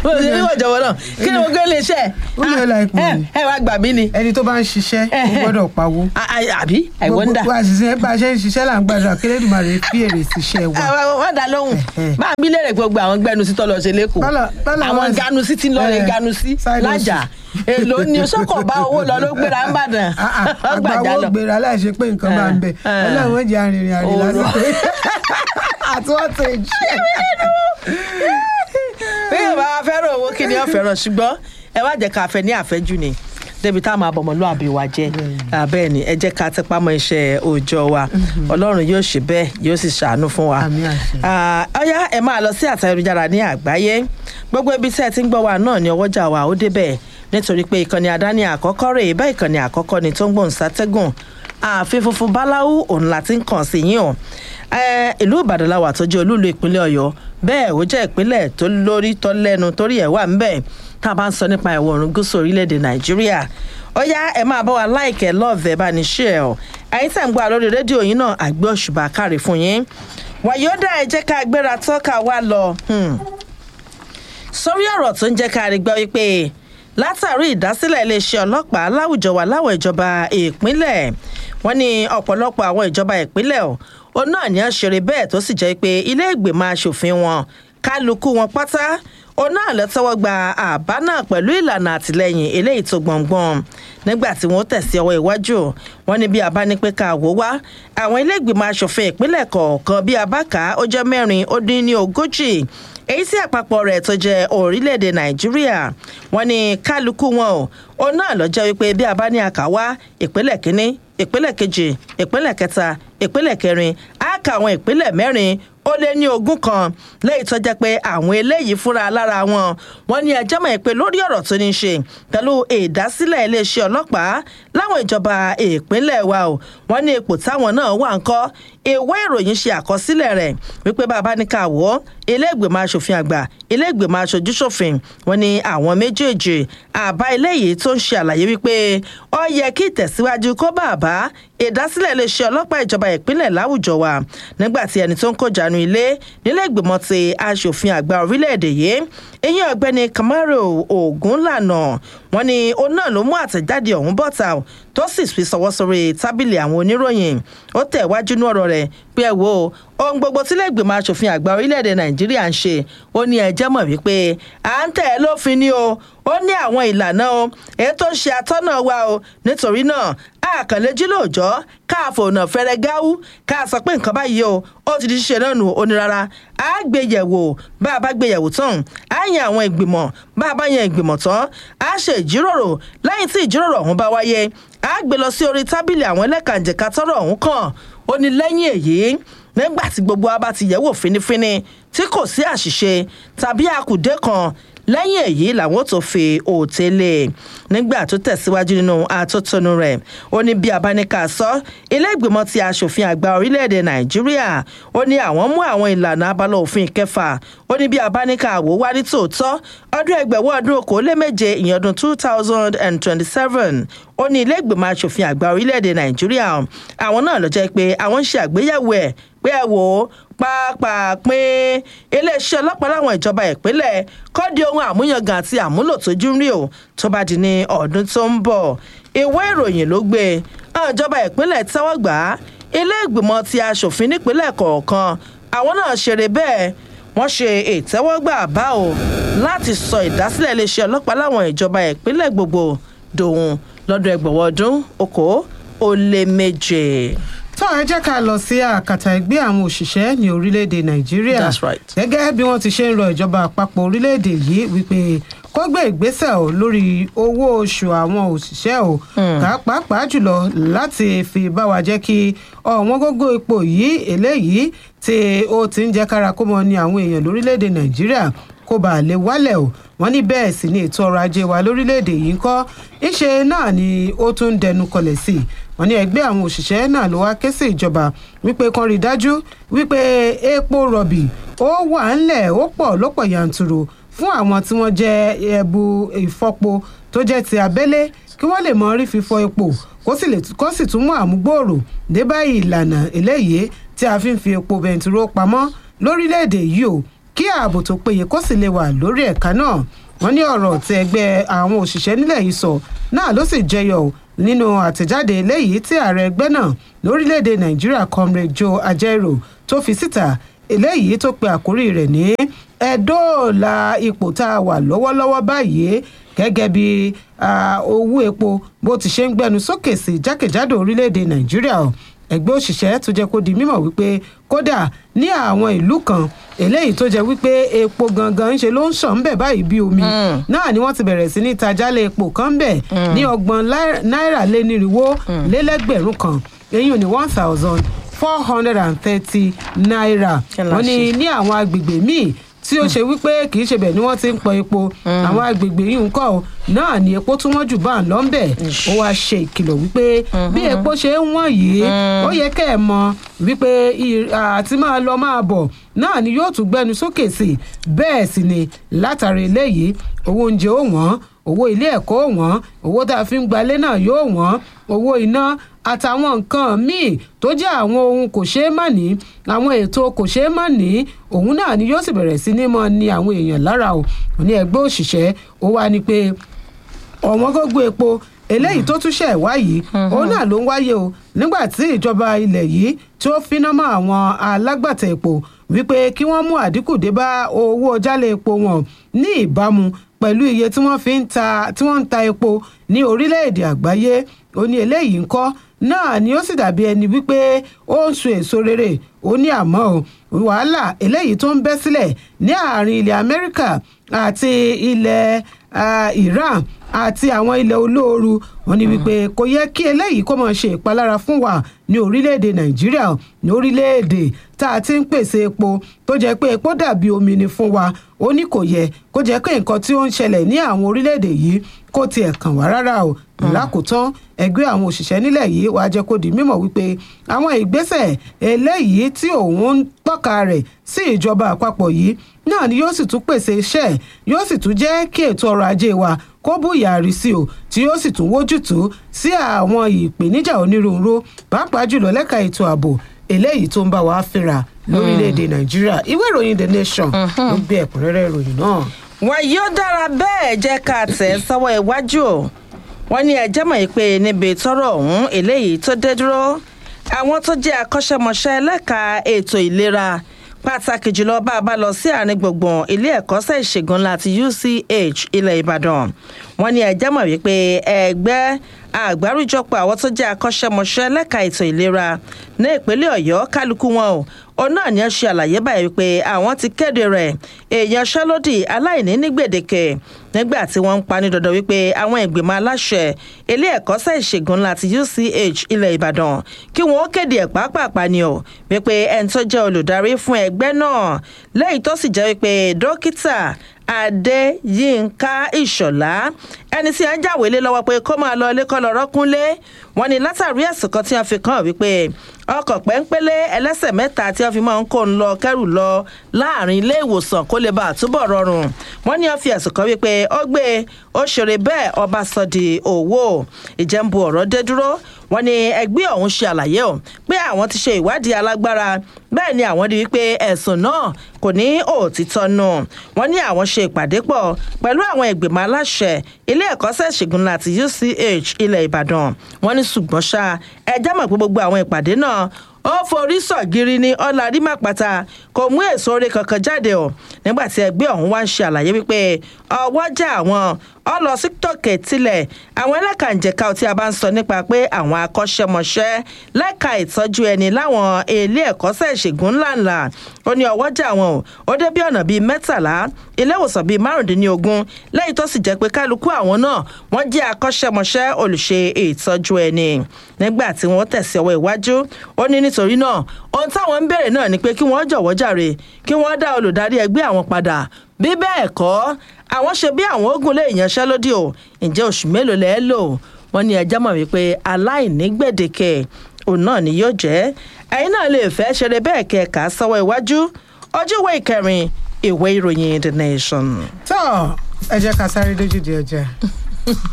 ìwọ ìjọba náà kí ni mo gbé lè ṣe Ó lè la ipò ẹ ni. ẹ wá gbà mí ni ẹni tó bá ń ṣiṣẹ́ ó Ẹhẹ́. gbọ́dọ̀ pawó. A- a- àbí i wonder gbogbo àṣìṣe bá a ṣe ń ṣiṣẹ́ là ń gbàdúrà kí lẹ́dùnmarè fi èrè síṣẹ́ wa. wọ́n dá lóhùn Ẹhẹ́. máa bí lérè gbogbo àwọn gbẹnu sí tọ́lọ̀ ṣe lẹ́kọ̀ọ́ Bọ́lá- Bọ́lá àwọn wá sí- ganu sí ti ń lọ rẹ̀ Ẹ, ganu sí side lájà èlò ni sọ́kọ̀ bá owó lọ ló gbéra ń bàdàn Ah, ah, ọgbàjà àgbàwọ́ lọ. gbéra láìṣe pé nǹkan bá ń bẹ̀ Eh, eh. ọlọ́run jẹ́ arìnrìn àrìn Òru. lásìkò àti wọ́n ti jí. bí yóò bá wa fẹ́ràn owó kí ni ó fẹ́ràn ṣùgbọ́n ẹ wá jẹ́ ká fẹ́ ní àfẹ́jù ni débi tá a máa bọ̀mọ̀ lóàbí wa jẹ́ bẹ́ẹ̀ ni ẹ jẹ́ ká tẹpá mọ́ iṣẹ́ òòjọ́ wa ọlọ́run yóò ṣe bẹ́ẹ̀ yóò sì ṣàánú fún wa. Àmín àṣẹ. Ah, ọ̀yá ẹ máa lọ sí àtayélujára ní àgbáyé gbogbo ibi tí ẹ ti ń gbọ́ wa náà ni ọwọ́jà wa ó débẹ̀ nítorí pé ìkànnì àdáni àkọ́kọ́ rèé bá ìkànnì àkọ́kọ́ ni tó ń gbòǹ sátẹ́gùn ààfin funfun báláwú òun la ti ń kàn sí yín o Eh, ìlú ìbàdàn la wà tó jẹ́ olúùlú ìpínlẹ̀ ọ̀yọ́ bẹ́ẹ̀ ó jẹ́ ìpínlẹ̀ tó lórí tó lẹ́nu torí ẹ̀ wà ńbẹ̀ tá a bá ń sọ nípa ìwọ̀ oòrùn gúúsù orílẹ̀-èdè nàìjíríà ó yá ẹ máa bá wa láìkẹ́ lọ́ọ̀fẹ́ bá ní ṣe ẹ̀ ọ́ ẹ̀yin tẹ̀ ń gbọ́ lórí rédíò yín náà àgbẹ̀ òṣùbà káre fún yín wàyódà ẹ jẹ́ ká gbéra tọ́ka wá lọ hmm. sórí ọ̀rọ̀ tó ń jẹ́ ká rí gbọ́ wípé látàrí ìdásílẹ̀ iléeṣẹ́ ọlọ́pàá láwùjọ wà láwọn ìjọba ìpínlẹ̀ wọ́n ní ọ̀pọ̀lọpọ̀ àwọn ìjọba ìpínlẹ̀ ọ̀ ó náà ní àṣírí bẹ́ẹ̀ tó sì jẹ́ pé ilé ìgbìmọ̀ asòfin wọn kálukú wọn pátá ó náà lọ tẹ́wọ́ gba àbá náà pẹ̀lú ìlànà àtìlẹ́yìn eléyìí tó gbọ̀ngbọ̀n nígbà tí wọ́n tẹ̀sí ọwọ́ iwájú wọn ní bí abá ní pé ká wò wá àwọn ilé ìgbìmọ̀ asòfin ìpínlẹ̀ kọ̀ọ̀kan bí abáka ó jẹ́ mẹ́rin ó dín ní ogójì èyí tí àpapọ̀ rẹ̀ tó jẹ́ orílẹ̀-èdè nàìjíríà wọ́n ní kálukú wọn o òun náà lọ jẹ́ wípé bí a bá ní àkàwá ìpínlẹ̀ kínní ìpínlẹ̀ kejì ìpínlẹ̀ kẹta ìpínlẹ̀ kẹrin á ka àwọn ìpínlẹ̀ mẹ́rin ó lé ní ogún kan lẹ́yìn tó jẹ́ pé àwọn eléyìí fúnra lára wọn wọ́n ní ẹjọ́ mọ̀ pé lórí ọ̀rọ̀ tó ní í ṣe pẹ̀lú ìdásílẹ̀ iléeṣẹ́ ọlọ́pàá láwọn ìjọba ìpínlẹ̀ wa o wọ́n ní ipò táwọn náà wà ń kọ́ ìwé ìròyìn ṣe àkọsílẹ̀ rẹ̀ wípé bàbá ní ká wọ́ ilé ìgbìmọ̀ asòfin àgbà ilé ìgbìmọ̀ aṣojú ṣòfin wọn ni àwọn méjèèjì àbá eléyìí tó ń ṣe àlàyé wípé ó yẹ kí ìtẹ̀síwájú kó bá àbá ìdásílẹ̀ iléeṣẹ́ ọlọ́pàá ìjọba ìpínlẹ̀ láwùjọ wa nígbà tí ẹni tó ń kójanu ilé nílé ìgbìmọ̀ ti aṣòfin àgbà orílẹ̀-èdè yìí ìyẹn ọ̀gbẹ́ni kamaro ogunlànà wọn ni òun náà ló mú àtẹ̀jáde ọ̀hún bọ́ta tó sì fi sọwọ́ sórí tábìlì àwọn oníròyìn ó tẹ̀ wájú ní ọ̀rọ̀ rẹ̀ pé ẹ wo ohun gbogbo tí lẹ́gbẹ̀mọ aṣòfin àgbà orílẹ̀-èdè nàìjíríà ń ṣe ó ní ẹjẹ́ mọ̀ wípé à ń tẹ̀ ẹ́ lófin ni o ó ní àwọn ìlànà o èyí tó ń ṣe atọ́nà wa o nítorí náà àkànlẹ́jì lóòjọ́ káàfọ̀ ọ̀nà fẹ́rẹ́ gáwú ká sọ pé nǹkan báyìí o ó ti di ṣíṣe náà nù ó ní rárá á gbé yẹ̀wò bá a bá gbé yẹ̀wò tán á yan àwọn ìgbìmọ̀ bá a bá yan ìgbìmọ̀ tán á ṣe ìjíròrò lẹ́yìn tí ìjíròrò ọ̀hún bá wáyé á gbé lọ sí orí tábìlì àwọn ẹlẹ́kànjẹ̀ka tọ́rọ̀ ọ̀hún kàn ó ní lẹ́yìn èyí nígbà tí gbogbo wa bá ti yẹ̀wò fínífíní tí kò sí àṣìṣe tàbí àkùdé kan lẹ́yìn èyí làwọn tó fi òtélé nígbà tó tẹ̀síwájú nínú atótónu rẹ̀ ó ní bí abáníkà sọ ilé ìgbìmọ̀ ti aṣòfin àgbà orílẹ̀-èdè nàìjíríà ó ní àwọn mú àwọn ìlànà abala òfin kẹfà ó ní bí abáníkà wò wá ní tòótọ́ ọdún ẹgbẹ̀wọ́ ọdún okòóléméje ìyẹn ọdún two thousand and twenty-seven ó ní ilé ìgbìmọ̀ aṣòfin àgbà orílẹ̀-èdè nàìjíríà àwọn náà ló jẹ́ pé àwọn ń ṣe àgbéyẹ̀wò ẹ̀ pé ẹ wò ó pàápàá pín iléeṣẹ́ ọlọ́pàá láwọn ìjọba ìpínlẹ̀ kọ́ di ohun àmúyangàn àti àmúlò tójú rí o tó bá di ní ọdún tó ń bọ̀ ìwé ìròyìn ló gbé àwọn ìjọba ìpínlẹ̀ tẹ́wọ́ gbà á ilé ìgbìmọ̀ ti aṣòfin nípínlẹ̀ kọ̀ọ̀kan àwọn náà ṣeré bẹ́ẹ̀ wọ́n ṣe ìtẹ́wọ́gbà bá o láti sọ ìdásílẹ̀ iléeṣẹ́ ọlọ́pàá láwọn ìjọba ìpínlẹ̀ gbogbo dòun lọ́dún ẹgbẹ̀wọ̀ ọdún okòó ó lé méje. tó ẹ jẹ́ ká lọ sí àkàtà ẹgbẹ́ àwọn òṣìṣẹ́ ní orílẹ̀-èdè nàìjíríà That's right. gẹ́gẹ́ bí wọ́n ti ṣe ń rọ ìjọba àpapọ̀ orílẹ̀-èdè yìí wípé kó gbé ìgbésẹ̀ o lórí owó oṣù àwọn òṣìṣẹ́ o ká pàápàá jùlọ láti fi bá wa jẹ́ kí ọ̀wọ́n gógó ipò yìí eléyìí tí ó ti ń jẹ́ kára kó mọ ní àwọn èèyàn lórílẹ̀-èdè nàìjíríà kó bá lè wálẹ̀ o wọ́n ní bẹ́ẹ̀ sì ni ètò ọrọ̀ ajé wa lórílẹ̀‐èdè yìí ń kọ́ ńṣe náà ni ó tún ń dẹnu kọlẹ̀ sí i wọ́n ní ẹgbẹ́ àwọn òṣìṣẹ́ náà ló wá ké sí ìjọba wípé kan rí i dájú wípé epo rọ̀bì ó wà ńlẹ̀ ó pọ̀ lọ́pọ̀ yanturu fún àwọn tí wọ́n jẹ́ ẹbu ìfọpo tó jẹ́ ti abẹ́lé kí wọ́n lè mọ rí fífọ epo kó sì lè kó sì tún mú àmúgbòòrò dé báyìí ìlànà eléyìí tí a fi ń fi epo bẹntiró pamọ́ lórílẹ̀‐èdè yìí o kí ààbò tó péye kó sì lè wà lórí ẹ̀ka náà wọ́n ní ọ̀rọ̀ tí ẹgbẹ́ àwọn òṣìṣẹ́ nílẹ̀ yìí sọ náà ló sì jẹyọ nínú àtẹ̀jáde eléyìí tí ààrẹ ẹgbẹ́ náà lórílẹ̀‐èdè nàìjíríà comrade joe ajaero tó fi síta eléyìí tó pe àkórí rẹ̀ ní ẹ̀dọ́ọ̀la ipò tá a wà lọ́wọ́lọ́wọ́ báyìí gẹ́gẹ́ bí owó epo bó ti ṣe ń gbẹnu sókè sí jákèjádò orílẹ̀‐èdè nàìjíríà ẹgbẹ́ òṣìṣẹ́ tó jẹ́ kó di mímọ̀ wípé kódà ní àwọn ìlú kan eléyìí tó jẹ́ wípé epo gangan ńṣe ló ń ṣàn ń bẹ̀ báyìí bí omi náà ni wọ́n ti bẹ̀rẹ̀ sí ní tajálẹ̀ epo kan bẹ̀ ní ọgbọ̀n náírà lé nírinwó lélẹ́gbẹ̀rún kan èyí ò ní one thousand four hundred and thirty naira wọ́n ní ní àwọn agbègbè míì tí ó ṣe wípé kì í ṣe bẹ̀ ni wọ́n ti ń pọ epo àwọn agbègbè yìí ń kọ́ náà ni epo tí wọ́n jù bá ń lọ ń bẹ̀ ó wáá ṣe ìkìlọ̀ wípé bí epo ṣe ń wọ̀n yìí ó yẹ kẹ́ ẹ̀ mọ̀ wípé àti máa lọ máa bọ̀ náà ni yóò tún gbẹnu sókè sí bẹ́ẹ̀ sì ni látàrí eléyìí owó oúnjẹ ó wọ́n owó ilé ẹ̀kọ́ ó wọ́n owó tá a fi ń gbalé náà yóò wọ́n owó iná àtàwọn nǹkan míì tó jẹ́ àwọn ohun kò ṣeé má ní àwọn ètò kò ṣeé má ní òun náà ni yóò sì bẹ̀rẹ̀ sí ní mọ́ ni àwọn èèyàn lára o ní ẹgbẹ́ òṣìṣẹ́ ó wá ní pé ọ̀wọ́n gógó epo eléyìí tó tún ṣẹ̀ wá yìí òun náà ló ń wáyé o nígbà tí ìjọba ilẹ̀ yìí tí ó finá mọ́ àwọn alágbàtà epo wípé kí wọ́n mú àdínkù dé bá owó jálẹ̀ epo wọn ní ìbámu pẹ̀lú iye tí wọ́n fi ń ta tí wọ́n ń ta epo ní orílẹ̀-èdè àgbáyé ó ní eléyìí ńkọ́ náà ni ó sì dàbí ẹni wípé ó ń sun èso rere ó ní àmọ́ o wàhálà eléyìí tó ń bẹ́ sílẹ̀ ní àárín ilẹ̀ amẹ́ríkà àti ilẹ̀ iran àti àwọn ilẹ̀ olóoru wọn ni wípé kò yẹ kí eléyìí kó máa ṣe ìpalára fún wa ní orílẹ̀-èdè nàìjíríà ní orílẹ̀-èdè tá a ti ń pèsè epo tó jẹ́ pé epo dàbí omi ni fún wa ó ní kò yẹ kó jẹ́ pé nǹkan tí ó ń ṣẹlẹ̀ ní àwọn orílẹ̀-èdè yìí kó tiẹ̀ kàn wá rárá o lákòótán ẹgbẹ́ àwọn òṣìṣẹ́ nílẹ̀ yìí wàá jẹ́ kó di mímọ̀ wípé àwọn ìgbésẹ̀ eléyìí tí òun ń tọ́ka rẹ̀ sí ìjọba àpapọ̀ yìí náà ni yóò sì tún pèsè iṣẹ́ yóò sì tún jẹ́ kí ètò ọrọ̀ ajé wa kó bùyàrí sí o tí yóò sì tún wójútùú sí àwọn ìpèníjà onírúurú pàápàá jùlọ lẹ́ka ètò ààbò eléyìí tó ń bá wa fínra lórílẹ̀‐èdè nàìjíríà ìwé ìròyìn the nation ló gbé ẹ̀kúnrẹ́rẹ́ ìròyìn náà. wọn yóò dára bẹ́ẹ̀ jẹ́ ká tẹ̀ sọ́wọ́ iwájú o wọ́n ní ẹjẹ́ mọ̀ pé níbi tọ́rọ̀ ọ̀hún eléyìí tó dé dúró àwọn tó jẹ́ akọ́ṣẹ́mọṣẹ́ lẹ́ka ètò ìlera pàtàkì jùlọ bá a bá lọ sí àárín gbùngbùn ilé ẹ̀kọ́ṣẹ́ ìṣègùn láti uch ilẹ̀ ìbàdàn wọ́n ní ẹjẹ́ mọ̀ wípé ẹgbẹ́ àgbáríjọpọ̀ àwọn tó jẹ́ akọ́ṣẹ́mọṣẹ́ lẹ́ka ètò ìlera ní ìpínlẹ̀ ọ̀yọ́ kálukú wọn o òun náà ni ẹ ṣe àlàyé báyìí wípé àwọn ti kéde rẹ̀ èèyàn ṣálódì aláìní ní gbèdéke nígbà tí wọ́n ń pa ní dandan wípé àwọn ìgbìmọ̀ aláṣẹ ilé ẹ̀kọ́ṣẹ́ ìṣègùn láti uch ilẹ̀ ìbàdàn kí wọ́n kéde ẹ̀ pàápàá ni o wípé ẹni tó jẹ́ olùdarí fún ẹgbẹ́ náà lẹ́yìn tó sì jẹ́ wípé dókítà adéyínká ìṣọ̀lá ẹni tí a ń jáwèé lé lọ́wọ́ pé kó máa lọ ilé kọ́ lọ́rọ́ kúnlé wọn ni látàrí ẹ̀sùn kan tí wọ́n fi kàn wípé ọkọ̀ pẹ́ńpẹ́lẹ́ ẹlẹ́sẹ̀ mẹ́ta tí wọ́n fi máa ń kó ń lọ kẹ́rù lọ láàrin ilé ìwòsàn kó lè bá àtúbọ̀ rọrùn wọ́n ní wọ́n fi ẹ̀sùn kan wípé ó gbé ó ṣeré bẹ́ẹ̀ ọba sọ di òwò ìjẹ́nbu ọ̀rọ̀ dé dúró wọ́n ní ẹgbẹ́ ọ̀hún ṣe àlàyé o pé àwọn ti ṣe ìwádìí alágbára bẹ́ẹ̀ ni àwọn rí wípé ẹ̀sùn náà kò ní òtítọ́ nù wọ́n ní àwọn ṣe ìpàdé pọ̀ pẹ̀lú àwọn ìgbìmọ̀ aláṣẹ ilé ẹ̀kọ́ṣẹ́ ìṣègùn láti uch ilẹ̀ ìbàdàn wọ́n ní ṣùgbọ́n ṣá ẹjẹ́ mọ̀ pé gbogbo àwọn ìpàdé náà ó forí sọ̀gìrì ní ọ̀làrí màpàtà kò mú èso oore kankan jáde o nígbà tí ẹgbẹ́ ọ̀hún wá ń ṣe àlàyé wípé ọwọ́jà àwọn ọlọ sí tòkè tilẹ̀ àwọn ẹlẹ́kànjẹ̀ka tí a bá ń sọ nípa pé àwọn akọ́ṣẹ́mọṣẹ́ lẹ́ka ìtọ́jú ẹni láwọn ilé ẹ̀kọ́ṣẹ́ ìṣègùn ńláńlá ó ní ọwọ́jà wọn o ó dé bí ọ̀nà bíi mẹ́tàlá ilé ìwòsàn bíi márùndínlógún lẹ́yìn tó sì jẹ́ pé kálukú àwọn náà wọ́n jẹ́ akọ́ṣẹ́mọṣẹ́ olùṣe ìtọ́jú ẹni nígbà tí wọ́n tẹ̀sí ọwọ́ iwájú ó ní nítorí náà ohun táwọn ń béèrè náà ni pé kí wọ́n jọ̀wọ́ jàre kí wọ́n dá olùdarí ẹgbẹ́ àwọn padà bí bẹ́ẹ̀ kọ́ àwọn ṣe bí àwọn ogun lè yanṣẹ́lódì o ǹjẹ́ oṣù mélòó lẹ́ẹ́ lò wọ́n ní ẹjọ́ mọ̀ wípé aláìní gbèdéke òun náà ni yóò jẹ́ ẹ̀yin náà lè fẹ́ ṣeré bẹ́ẹ̀ kẹ́ẹ̀ka sọ́wọ́ iwájú ọjọ́wé ìkẹrin ìwé ìròyìn the nation. tó ẹ jẹ́ ká sáré dójú di ọjà.